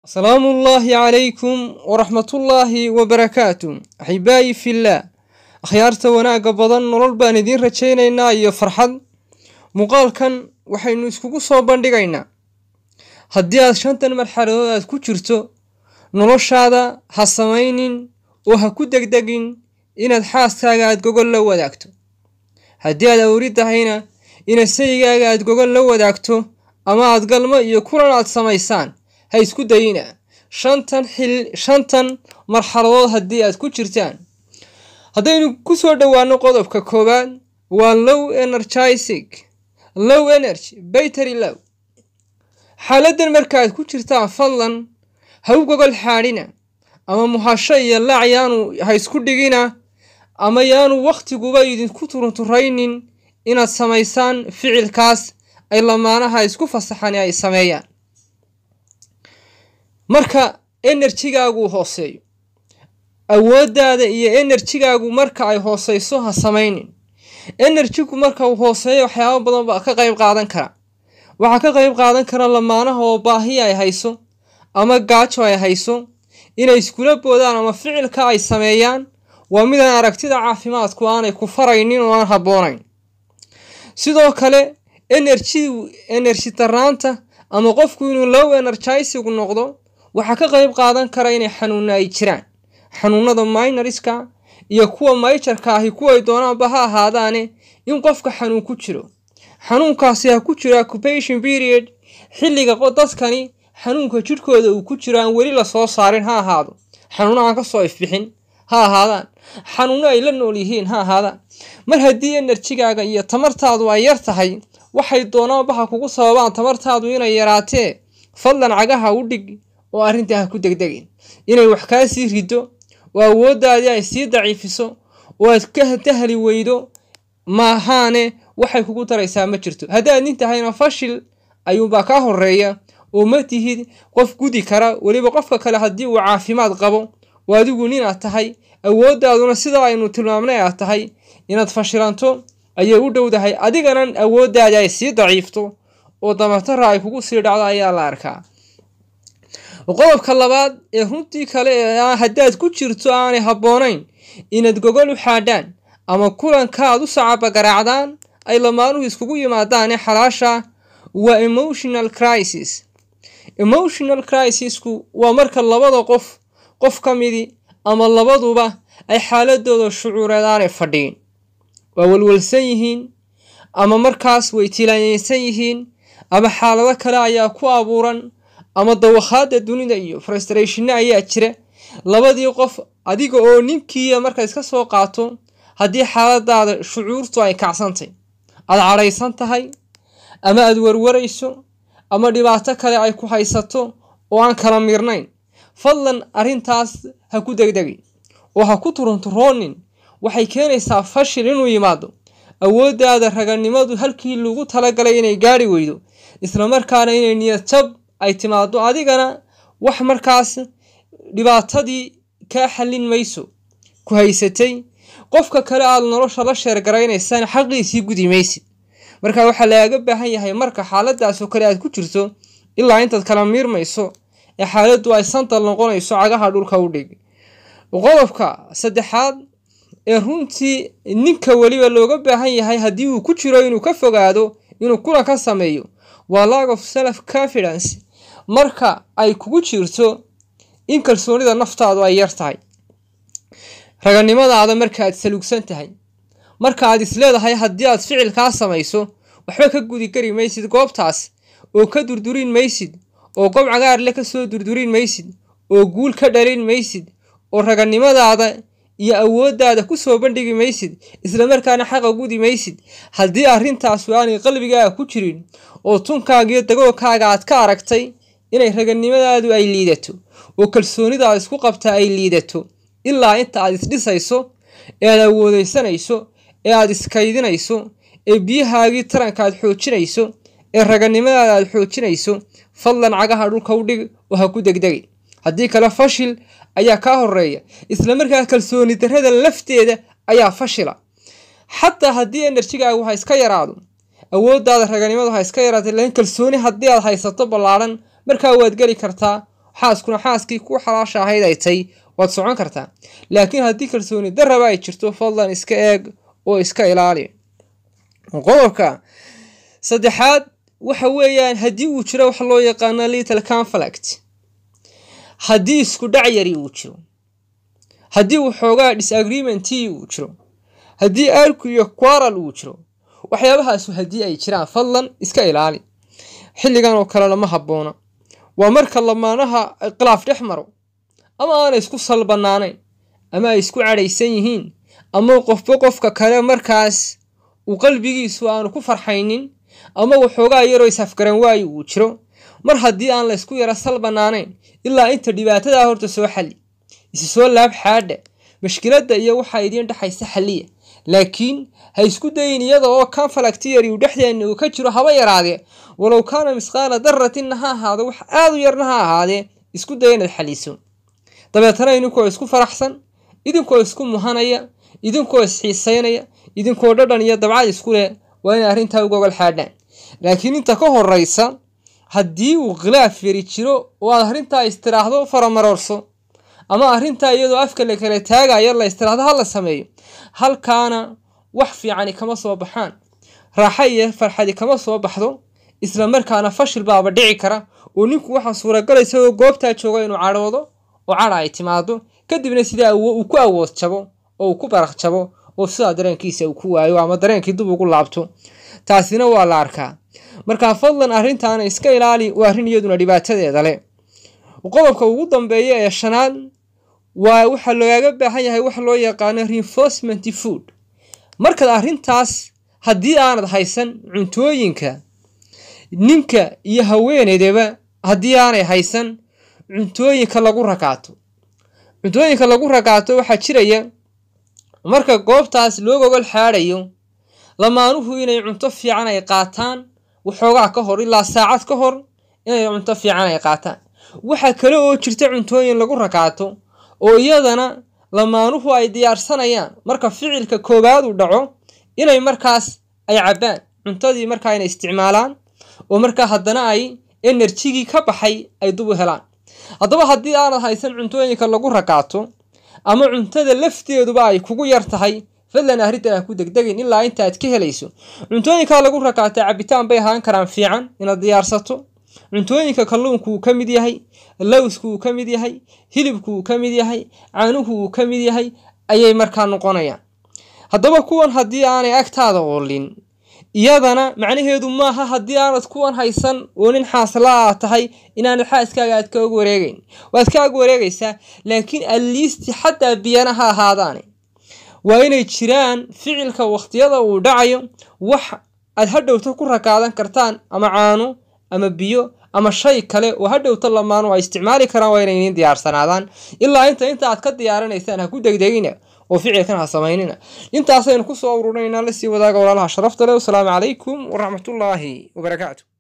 asalaamu ullaahi calaykum waraxmatullaahi wabarakaatu axibaayi fillaah akhyaarta wanaagga badan nolol baan idiin rajaynaynaa iyo farxad muuqaalkan waxaynu iskugu soo bandhigaynaa haddii aad shantan marxaladood aad ku jirto noloshaada ha samaynin oo ha ku degdegin inaad xaaskaaga aad gogol la wadaagto haddii aad awri tahayna inaad sayigaaga aad gogol la wadaagto ama aad galmo iyo kulan aad samaysaan ha isku dayina shantan xil shantan marxaladood haddii aad ku jirtaan haddaynu ku soo dhowaano qodobka koowaad waa low energisig low energy baytary low xaaladdan markaaad ku jirtaan fadlan ha u gogol xaadhina ama muhasho iyo laac yaanu ha isku dhigina ama yaanu wakhtiguba idinku turunturaynin inaad samaysaan ficilkaas ay lamaanaha isku fasaxani ay sameeyaan marka enerjigaagu hooseeyo awooddaada iyo enerjigaagu marka ay hooseyso ha samaynin enerjigu marka uu hooseeyo waxyaaba badan baa ka qayb qaadan kara waxaa ka qayb qaadan kara lamaanaha oo baahi ay hayso ama gaajo ay hayso inay iskula boodaan ama ficilka ay sameeyaan waa midaan aragtida caafimaadku aanay ku faraynin oo aan habboonayn sidoo kale enerji enerji darnaanta ama qofku inuu low energisigu noqdo waxaa ka qayb qaadan kara inay xanuuna ay jiraan xanuunada minoriska iyo kuwa mayjarka ahi kuway doonaanba ha ahaadaane in qofka xanuun ku jiro xanuunkaasi ha ku jiro occupation period xilliga dadkani xanuunka jidhkooda uu ku jiro aan weli lasoo saarin ha ahaado xanuuno aan kasoo ifbixin ha ahaadaan xanuuno ay la nool yihiin ha ahaadaan mar haddii enerjigaaga iyo tamartaadu ay yar tahay waxay doonaanba ha kugu sababaan tamartaadu inay yaraatee fadlan cagaha u dhig oo arrintaa ha ku degdegin inay wax kaa sii rido oo awooddaadii ay sii daciifiso oo aad ka dahli weydo maahaane waxay kugu daraysaa ma jirto haddaad nin tahayna fashil ayuunbaa kaa horeeya oo ma tihid qof gudi kara weliba qofka kale haddii uu caafimaad qabo oo adigu ninaad tahay awooddaaduna sidaa aynu tilmaamnay aad tahay inaad fashilanto ayay u dhowdahay adigana awooddaadii ay sii daciifto oo damatara ay kugu sii dhacdo ayaa la arkaa qodobka labaad ee runtii kale ee haddaad ku jirto aanay habboonayn inaad gogol u xaadhaan ama kulanka aad u sacabagaraacdaan ay lamaanuhu iskugu yimaadaane xalaasha waa emotional crisis emotional crisisku waa marka labada qof qof ka midi ama labaduba ay xaaladooda shucuureed aanay fadhiin waa walwalsan yihiin ama markaas way tilaanyeysan yihiin ama xaalado kale ayaa ku abuuran ama dawakhaada dunida iyo frustrationna ayaa jira labadii qof adiga oo ninkiiya marka iska soo qaato haddii xaaladaada shucuurtu ay kacsantay aad cadhaysan tahay ama aad warwarayso ama dhibaato kale ay ku haysato oo aan kala miirnayn fadlan arrintaas ha ku degdegin oo ha ku turunturoonin waxay keenaysaa fashil inuu yimaado awooddaada raganimadu halkii lagu talagalay inay gaari weydo islamarkaana inay niyad jab ay timaado adigana wax markaas dhibaatadii kaa xallin mayso ku haysatay qofka kale aada nolosha la sheergaraynaysaan xaqiisii gudi maysid marka waxaa lagaaga baahan yahay marka xaaladaasoo kale aad ku jirto ilaa intaad kala miirmayso ee xaaladdu ay santal noqonayso cagaha dhulka u dhig qodobka saddexaad ee runtii ninka weliba looga baahan yahay haddii uu ku jiro inuu ka fogaado inuu kulan ka sameeyo waa lag of self confidence marka ay kugu jirto in kalsoonida naftaadu ay yar tahay raganimadaada marka aad saluugsan tahay marka aad isleedahay haddii aad ficilkaa samayso waxba ka gudi kari maysid goobtaas oo ka durdurin maysid oo gob cagaarle ka soo durdurin maysid oo guul ka dhalin maysid oo raganimadaada iyo awooddaada ku soo bandhigi maysid islamarkaana xaqa gudi maysid haddii arrintaasu aanay qalbigaaga ku jirin oo tunkaagiyo dagoogkaaga aad ka aragtay inay raganimadaadu ay liidato oo kalsoonidaad isku qabtaa ay liidato ilaa inta aad isdhisayso ee aad awoodaysanayso ee aad iskaydinayso ee biyahaagii taranka aad xoojinayso ee raganimadaada aad xoojinayso fadlan cagaha dhulka u dhig oo ha ku degdegin haddii kale fashil ayaa kaa horeeya islamarkaa kalsooni darrada lafteeda ayaa fashila xataa haddii enerjigaagu ha iska yaraado awooddaada raganimadu ha iska yaraatay laakiin kalsooni haddii aad haysato ballaadhan markaa waad geli kartaa xaaskuna xaaskii ku xalaasha ahayd ay tay waad socon kartaa laakiin haddii kalsooni darraba ay jirto fadlan iska eeg oo iska ilaali qodobka saddexaad waxa weeyaan haddii uu jiro waxa loo yaqaano little conflict haddii isku dhac yari uu jiro haddii waxoogaa disagreementii uu jiro haddii arku iyo quaral uu jiro waxyaabahaasu haddii ay jiraan fadlan iska ilaali xilligan oo kale lama habboona waa marka lamaanaha khilaaf dhex maro ama aanay isku salbanaanayn ama ay isku cadhaysan yihiin ama qofba qofka kale markaas uu qalbigiisu aanu ku farxaynin ama waxoogaa yaroo isafgaran waayi uu jiro mar haddii aan la ysku yaro salbanaanayn ilaa inta dhibaatadaa horta soo xalli isi soo laab xaadha mashkiladda iyo waxaa idiin dhexaysa xalliya laakiin ha isku dayin iyada oo conflictiyari uu dhexdeenna uu ka jiro haba yaraadee walow kaana misqaala daratinna ha ahaado wax aada u yarna ha ahaadee isku daya inaad xaliso dabeetana idinkoo isku faraxsan idinkoo isku muhanaya idinkoo isxiisaynaya idinkoo dhadhan iyo dabcad isku leh waa inay arrintaa uga ogol xaadhaan laakiin inta ka horraysa haddii uu khilaaf yari jiro oo aad arrintaa istiraahdo faramaroorso ama arrintaa iyadoo afka la kala taagayo la istiraahdo ha la sameeyo halkaana wax fiicani kama soo baxaan raaxo iyo farxadi kama soo baxdo isla markaana fashil baaba dhici kara oo ninku waxaa suuragalaysa oo goobtaa jooga inuu cadhoodo oo cadha ay timaado kadibna sidaa uu ku awood jabo oo uu ku baraq jabo oo sidaa dareenkiisa uu ku waayo ama dareenkii dib ugu laabto taasina waa la arkaa markaa fadlan arrintaana iska ilaali waa arrin iyaduna dhibaatadeeda leh qodobka ugu dambeeya ee shanaad waa waxaa lagaaga baahan yahay waxa loo yaqaano reinforcement food markaad arrintaas haddii aanad haysan cuntooyinka ninka iyo haweeneydaba haddii aanay haysan cuntooyinka lagu rakaato cuntooyinka lagu rakaato waxaa jiraya marka goobtaas loo gogol xaadhayo lamaanuhu inay cunto fiican ay qaataan waxoogaa ka hor ilaa saacad ka hor inay cunto fiican ay qaataan waxaa kale oo jirta cuntooyin lagu rakaato oo iyadana lamaanuhu ay diyaarsanayaan marka ficilka koowaad uu dhaco inay markaas ay cabbaan cuntadii markaa inay isticmaalaan oo markaa haddana ay enerjigii ka baxay ay dub u helaan haddaba haddii aanad haysan cuntooyinka lagu rakaato ama cuntada lafteeduba ay kugu yar tahay fadlan arrintan ha ku degdegin ilaa inta aad ka helayso cuntooyinkaa lagu rakaata cabitaan bay ahaan karaan fiican inaad diyaarsato cuntooyinka kalluunku uu ka mid yahay lowsku uu ka mid yahay hilibku uu ka mid yahay caanuhu uu ka mid yahay ayay markaa noqonayaan haddaba kuwan haddii aanay agtaada oolin iyadana macnaheedu maaha haddii aanad kuwan haysan oo nin xaaslaa aad tahay inaanad xaaskaaga aad kaog wareegeyn waad ka ag wareegaysaa laakiin aliisti xataa biyana ha ahaadaane waa inay jiraan ficilka wakhtiyada uu dhacayo wax aad hadhowta ku rakaadan kartaan ama caano ama biyo ama shay kale oo hadhowta lamaanu ay isticmaali karaan waa inay idiin diyaarsanaadaan ilaa inta inta aad ka diyaarinaysaan ha ku degdegina oo ficilkan ha samaynina intaasaynu kusoo ururinaynaa lasii wadaaga walaalaha sharafta leh wasalaamu calaykum waraxmatullaahi wabarakaatu